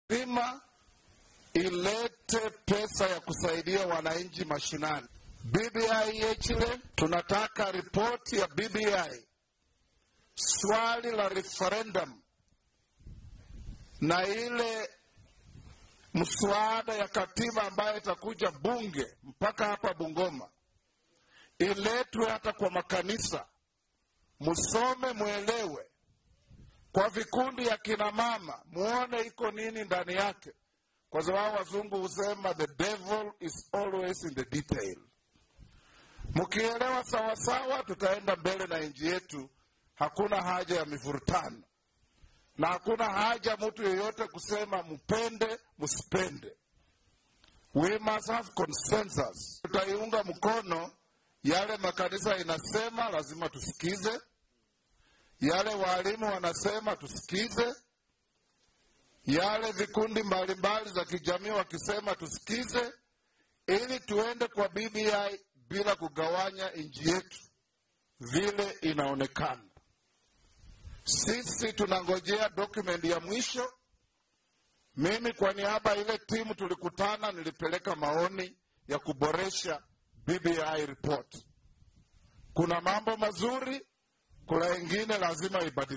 lazima ilete pesa ya kusaidia wananchi mashinani. BBI yechile, tunataka ripoti ya BBI, swali la referendum na ile mswada ya katiba ambayo itakuja bunge mpaka hapa Bungoma iletwe hata kwa makanisa, musome, mwelewe. Kwa vikundi ya kina mama, muone iko nini ndani yake, kwa sababu wazungu husema the devil is always in the detail. Mkielewa sawasawa, tutaenda mbele na nchi yetu. Hakuna haja ya mivurutano na hakuna haja mtu yeyote kusema mpende msipende. We must have consensus. Tutaiunga mkono yale makanisa inasema, lazima tusikize yale walimu wanasema, tusikize yale vikundi mbalimbali za kijamii wakisema, tusikize, ili tuende kwa BBI bila kugawanya nchi yetu vile inaonekana. Sisi tunangojea document ya mwisho. Mimi kwa niaba ile timu tulikutana, nilipeleka maoni ya kuboresha BBI report. Kuna mambo mazuri, kuna ingine lazima ibadilike.